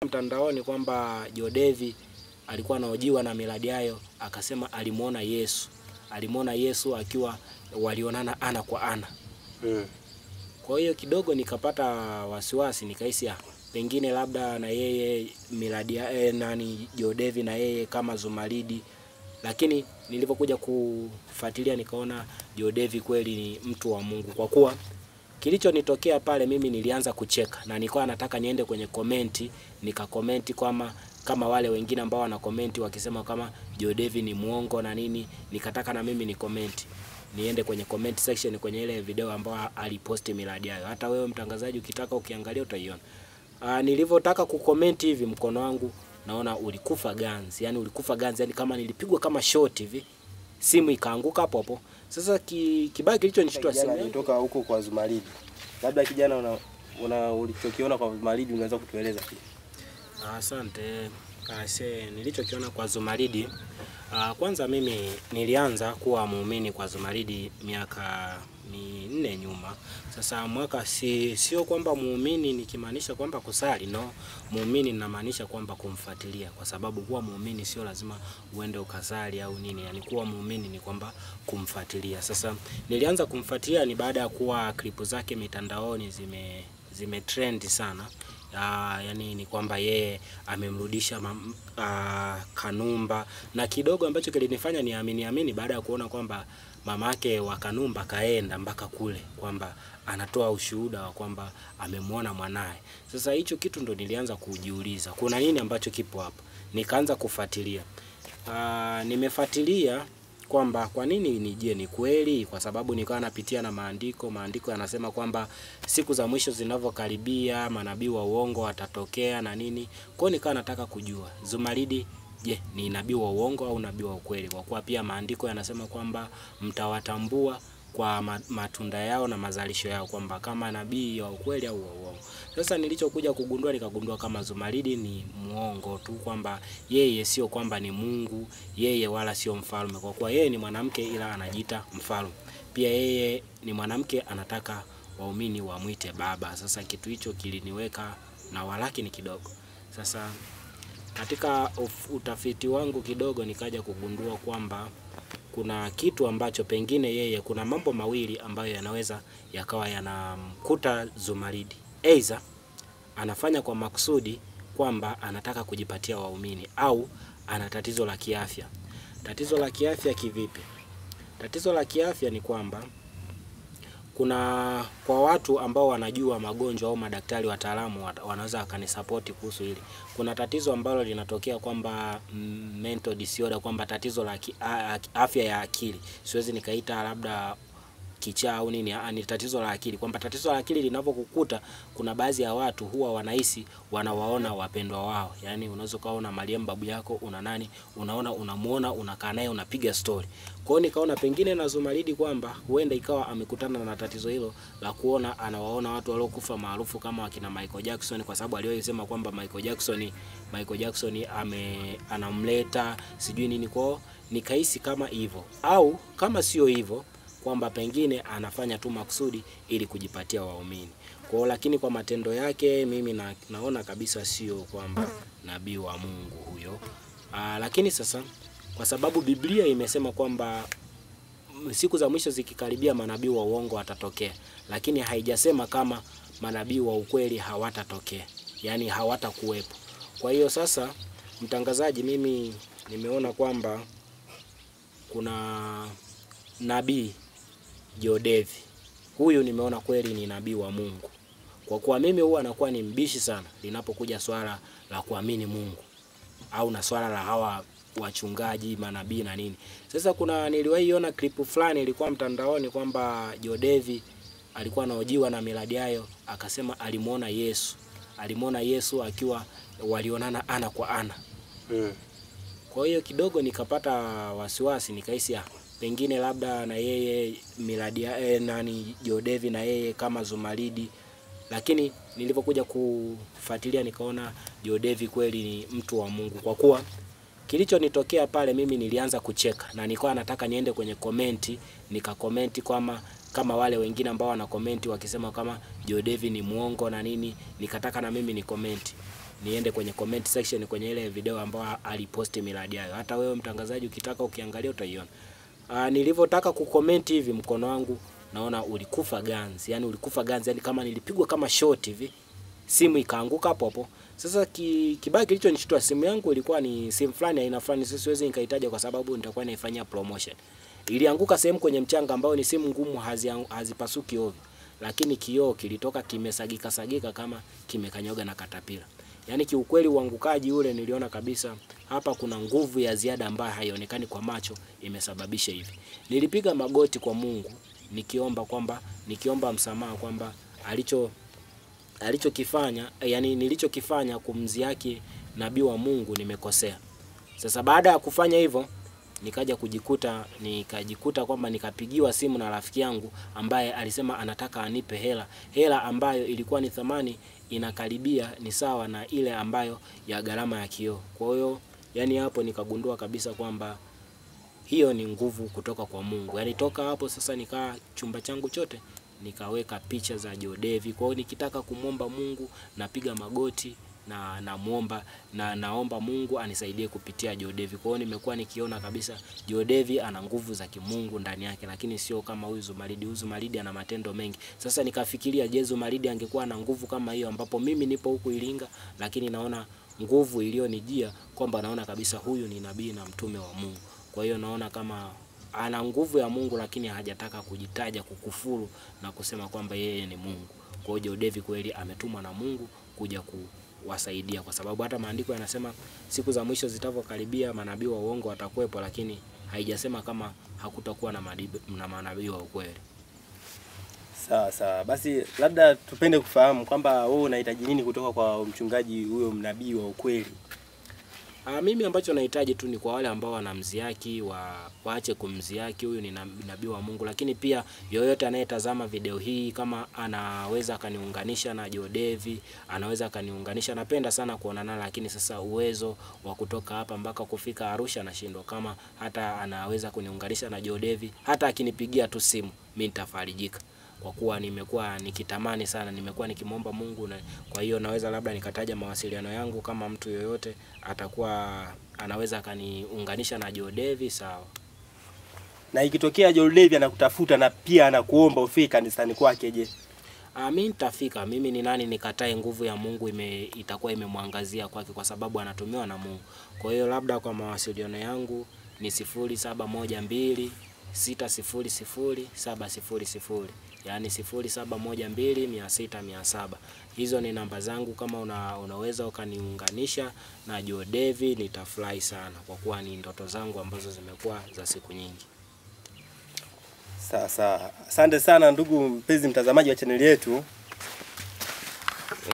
mtandaoni kwamba Jodevi alikuwa anaojiwa na Millard Ayo akasema alimuona Yesu, alimuona Yesu akiwa walionana ana kwa ana. Mm. Kwa hiyo kidogo nikapata wasiwasi, nikahisi ah, pengine labda na yeye Millard eh, nani Jodevi na yeye kama Zumaridi, lakini nilipokuja kufuatilia nikaona Jodevi kweli ni mtu wa Mungu, kwa kuwa kilichonitokea pale, mimi nilianza kucheka na nilikuwa nataka niende kwenye komenti nikakomenti kwama kama wale wengine ambao wana komenti wakisema kama Jodevi ni muongo na nini, nikataka na mimi ni komenti niende kwenye comment section kwenye ile video ambayo aliposti Millard Ayo. Hata wewe mtangazaji ukitaka ukiangalia utaiona. Ah, nilivyotaka kukomenti hivi mkono wangu naona ulikufa ganzi, yani ulikufa ganzi, yani kama nilipigwa kama shot hivi, simu ikaanguka hapo hapo. Sasa ki, kibaya kilichonishtua Kijana simu yangu alitoka huko kwa Zumaridi. Labda kijana una, una ulichokiona kwa Zumaridi unaweza kutueleza pia. Asante. Ase, nilichokiona kwa Zumaridi ah, kwanza mimi nilianza kuwa muumini kwa Zumaridi miaka minne nyuma. Sasa mwaka si sio kwamba muumini nikimaanisha kwamba kusali, no. Muumini ninamaanisha kwamba kumfuatilia, kwa sababu kuwa muumini sio lazima uende ukasali au nini. Yani kuwa muumini ni kwamba kumfuatilia. Sasa nilianza kumfuatilia ni baada ya kuwa klipu zake mitandaoni zime zime trend sana. Ah, yani ni kwamba yeye amemrudisha mam- ah, Kanumba na kidogo ambacho kilinifanya niamini amini baada ya kuona kwamba mamake wa Kanumba kaenda mpaka kule kwamba anatoa ushuhuda wa kwamba amemwona mwanaye. Sasa hicho kitu ndo nilianza kujiuliza, kuna nini ambacho kipo hapa? Nikaanza kufuatilia. Ah, nimefuatilia kwamba kwa nini ni je, ni kweli? Kwa sababu nikawa napitia na maandiko, maandiko yanasema kwamba siku za mwisho zinavyokaribia manabii wa uongo watatokea na nini. Kwa hiyo nikawa nataka kujua Zumaridi, je, ni nabii wa uongo au nabii wa ukweli? Kwa kuwa pia maandiko yanasema kwamba mtawatambua kwa ma- matunda yao na mazalisho yao, kwamba kama nabii wa ukweli au wa uongo. Sasa nilichokuja kugundua, nikagundua kama Zumaridi ni muongo tu, kwamba yeye sio kwamba ni Mungu, yeye wala sio mfalme, kwa kuwa yeye ni mwanamke ila anajiita mfalme. Pia yeye ni mwanamke, anataka waumini wamwite baba. Sasa kitu hicho kiliniweka na walakini kidogo. Sasa katika uf- utafiti wangu kidogo nikaja kugundua kwamba kuna kitu ambacho pengine yeye, kuna mambo mawili ambayo yanaweza yakawa yanamkuta Zumaridi. Aidha anafanya kwa makusudi kwamba anataka kujipatia waumini au ana tatizo la kiafya. Tatizo la kiafya kivipi? Tatizo la kiafya ni kwamba kuna kwa watu ambao wanajua magonjwa au madaktari wataalamu wat- wanaweza wakanisapoti kuhusu hili. Kuna tatizo ambalo linatokea kwamba mm, mental disorder, kwamba tatizo la ki, a, a, afya ya akili, siwezi nikaita labda kichaa au nini, ah, ni tatizo la akili, kwamba tatizo la akili linapokukuta, kuna baadhi ya watu huwa wanahisi wanawaona wapendwa wao. Yani unaweza ukaona Mariam babu yako, una nani, unaona unamuona, unakaa naye, unapiga story. Kwa hiyo nikaona pengine na Zumaridi kwamba huenda ikawa amekutana na tatizo hilo la kuona anawaona watu waliokufa maarufu kama wakina Michael Jackson, kwa sababu aliwahi sema kwamba Michael Jackson Michael Jackson ame anamleta sijui nini kwao, nikahisi kama hivyo, au kama sio hivyo kwamba pengine anafanya tu makusudi ili kujipatia waumini kwao, lakini kwa matendo yake mimi na, naona kabisa sio kwamba nabii wa Mungu huyo. Aa, lakini sasa kwa sababu Biblia imesema kwamba mm, siku za mwisho zikikaribia manabii wa uongo watatokea, lakini haijasema kama manabii wa ukweli hawatatokea, yaani hawatakuwepo. Kwa hiyo sasa, mtangazaji, mimi nimeona kwamba kuna nabii Jodevi huyu nimeona kweli ni nabii wa Mungu, kwa kuwa mimi huwa anakuwa ni mbishi sana linapokuja swala la kuamini Mungu au na swala la hawa wachungaji manabii na nini. Sasa kuna niliwahi iona klipu fulani ilikuwa mtandaoni kwamba Jodevi alikuwa anaojiwa na Millard Ayo akasema alimuona Yesu, alimuona Yesu akiwa walionana ana kwa ana. Mm. Kwa hiyo kidogo nikapata wasiwasi, nikahisi ah, pengine labda na yeye Millard eh, nani Jodevi na yeye kama Zumaridi, lakini nilipokuja kufuatilia nikaona Jodevi kweli ni mtu wa Mungu, kwa kuwa kilichonitokea pale, mimi nilianza kucheka na nilikuwa nataka niende kwenye komenti nikakomenti kwama kama wale wengine ambao wana komenti wakisema kama Jodevi ni muongo na nini, nikataka na mimi ni komenti niende kwenye comment section kwenye ile video ambayo aliposti miradi hayo. Hata wewe mtangazaji ukitaka ukiangalia utaiona. Ah, nilivyotaka kucomment hivi mkono wangu naona ulikufa ganzi, yani ulikufa ganzi, yani kama nilipigwa kama shot hivi, simu ikaanguka hapo hapo. Sasa ki, kibaya kilichonishtua simu yangu ilikuwa ni simu fulani aina fulani, sasa siwezi nikaitaja kwa sababu nitakuwa naifanyia promotion. Ilianguka sehemu kwenye mchanga ambao ni simu ngumu, hazi- hazipasuki ovyo, lakini kioo kilitoka kimesagika sagika kama kimekanyoga na katapila. Yaani kiukweli uangukaji ule niliona kabisa hapa kuna nguvu ya ziada ambayo haionekani kwa macho imesababisha hivi. Nilipiga magoti kwa Mungu nikiomba kwamba nikiomba msamaha kwamba alicho alichokifanya yani nilichokifanya kumziaki nabii wa Mungu nimekosea. Sasa baada ya kufanya hivyo nikaja kujikuta nikajikuta kwamba nikapigiwa simu na rafiki yangu ambaye alisema anataka anipe hela hela ambayo ilikuwa ni thamani inakaribia ni sawa na ile ambayo ya gharama ya kioo. Kwa hiyo yani hapo nikagundua kabisa kwamba hiyo ni nguvu kutoka kwa Mungu. Yaani toka hapo sasa nikaa chumba changu chote nikaweka picha za Jodevi. Kwa hiyo nikitaka kumwomba Mungu napiga magoti na namuomba na naomba Mungu anisaidie kupitia Jodevi. Kwa hiyo nimekuwa nikiona kabisa Jodevi ana nguvu za kimungu ndani yake, lakini sio kama huyu Zumaridi. Huyu Zumaridi ana matendo mengi. Sasa nikafikiria, je, Zumaridi angekuwa na nguvu kama hiyo, ambapo mimi nipo huku Iringa, lakini naona nguvu iliyonijia kwamba naona kabisa huyu ni nabii na mtume wa Mungu. Kwa hiyo naona kama ana nguvu ya Mungu lakini hajataka kujitaja kukufuru na kusema kwamba yeye ni Mungu. Kwa hiyo Jodevi kweli ametumwa na Mungu kuja kuwasaidia, kwa sababu hata maandiko yanasema siku za mwisho zitavyokaribia manabii wa uongo watakuwepo, lakini haijasema kama hakutakuwa na madibi- na manabii wa ukweli. Sawa sawa, basi labda tupende kufahamu kwamba wewe unahitaji nini kutoka kwa mchungaji huyo mnabii wa ukweli. Ah, mimi ambacho nahitaji tu ni kwa wale ambao wanamziaki wa waache kumziaki, huyu ni nab- nabii wa Mungu. Lakini pia yoyote anayetazama video hii kama anaweza akaniunganisha na Jodevi, anaweza akaniunganisha. Napenda sana kuonana, lakini sasa uwezo wa kutoka hapa mpaka kufika Arusha nashindwa. Kama hata anaweza kuniunganisha na Jodevi, hata akinipigia tu simu, mimi nitafarijika kwa kuwa nimekuwa nikitamani sana, nimekuwa nikimwomba Mungu na kwa hiyo naweza labda nikataja mawasiliano yangu, kama mtu yoyote atakuwa anaweza akaniunganisha na Jodevi, sawa. Na ikitokea John Levi anakutafuta na pia anakuomba ufike kanisani kwake, je? Ah, mimi nitafika. Mimi ni nani nikatae? Nguvu ya Mungu ime, itakuwa imemwangazia kwake, kwa sababu anatumiwa na Mungu. Kwa hiyo labda kwa mawasiliano yangu ni sifuri saba moja mbili sita sifuri sifuri saba sifuri sifuri yaani sifuri saba moja mbili mia sita mia saba. Hizo ni namba zangu. Kama una, unaweza ukaniunganisha na Jodevi nitafurahi sana, kwa kuwa ni ndoto zangu ambazo zimekuwa za siku nyingi. Sawa sawa, asante sana ndugu mpenzi mtazamaji wa chaneli yetu.